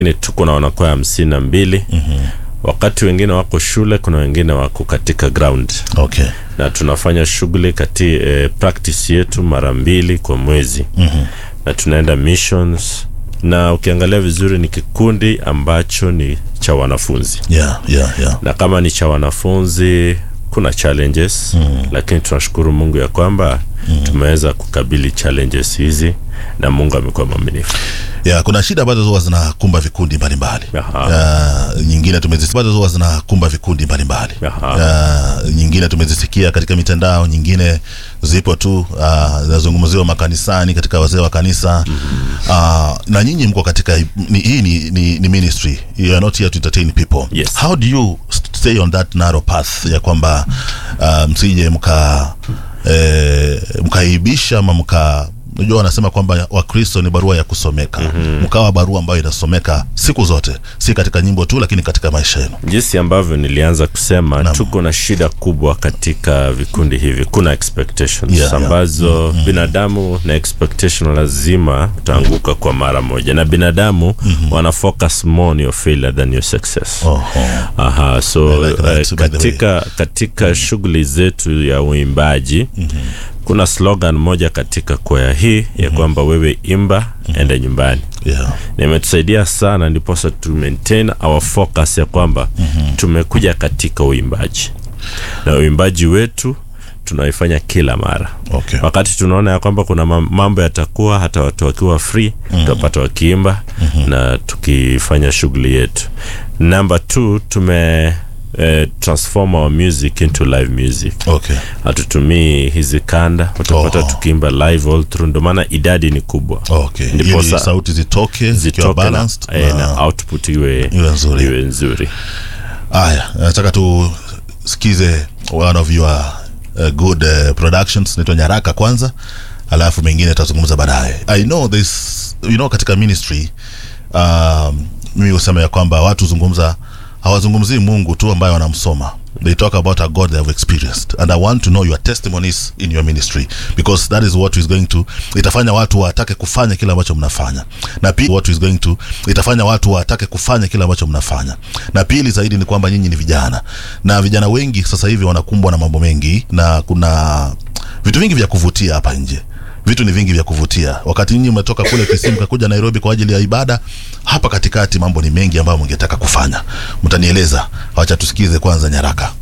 ni tuko na wanakwaya hamsini na mbili Mhm. wakati wengine wako shule kuna wengine wako katika ground Okay. na tunafanya shughuli kati eh, practice yetu mara mbili kwa mwezi Mhm. na tunaenda missions na ukiangalia vizuri ni kikundi ambacho ni cha wanafunzi Yeah, yeah, yeah. na kama ni cha wanafunzi kuna challenges Mm. lakini tunashukuru mungu ya kwamba tumeweza kukabili challenges hizi na mungu amekuwa mwaminifu Yeah, kuna shida ambazo huwa zinakumba vikundi mbalimbali. Aha. Uh, nyingine tumezisikia ambazo huwa zinakumba vikundi mbalimbali. Aha. Uh, nyingine tumezisikia katika mitandao, nyingine zipo tu uh, zinazungumziwa makanisani katika wazee wa kanisa uh, na nyinyi mko katika ni, hii ni, ni, ni ministry you are not here to entertain people Yes. how do you stay on that narrow path ya kwamba uh, msije mka eh, mkaibisha ama mka unajua wanasema kwamba wakristo ni barua ya kusomeka mkawa barua ambayo inasomeka siku zote si katika nyimbo tu lakini katika maisha yenu jinsi ambavyo nilianza kusema Naam. tuko na shida kubwa katika vikundi hivi kuna expectations Yeah, yeah. ambazo binadamu na expectation lazima utaanguka kwa mara moja na binadamu wana focus more on your failure than your success Oho. Aha, so I like that, eh, by the way. katika, katika shughuli zetu ya uimbaji kuna slogan moja katika kwaya hii ya kwamba wewe imba enda nyumbani yeah. na imetusaidia sana ndiposa tu maintain our focus ya kwamba tumekuja katika uimbaji na uimbaji wetu tunaifanya kila mara Okay. wakati tunaona ya kwamba kuna mam- mambo yatakuwa hata watu wakiwa free tutapata wakiimba na tukifanya shughuli yetu number two tume eh, transform our music into live music Okay. hatutumii hizi kanda utapata Oh. tukiimba live all through ndio maana idadi ni kubwa Okay. Ndiposa- Ili sauti zitoke zikiwa zitoke na, balanced eh, na- na output iwe, iwe nzuri. iwe nzuri Haya, nataka tusikize one of your uh, good uh, productions naitwa Nyaraka kwanza, alafu mengine tutazungumza baadaye. I know this, you know, katika ministry um, mimi husema ya kwamba watu zungumza hawazungumzii Mungu tu ambaye wanamsoma they talk about a God they have experienced and I want to know your testimonies in your ministry because that is what is going to itafanya watu watake kufanya kile ambacho mnafanya na pili what is going to itafanya watu watake kufanya kile ambacho mnafanya na pili zaidi ni kwamba nyinyi ni vijana na vijana wengi sasa hivi wanakumbwa na mambo mengi na kuna vitu vingi vya kuvutia hapa nje vitu ni vingi vya kuvutia wakati nyinyi umetoka kule Kisimu kakuja Nairobi kwa ajili ya ibada hapa katikati mambo ni mengi ambayo mngetaka kufanya mtanieleza wacha tusikize kwanza nyaraka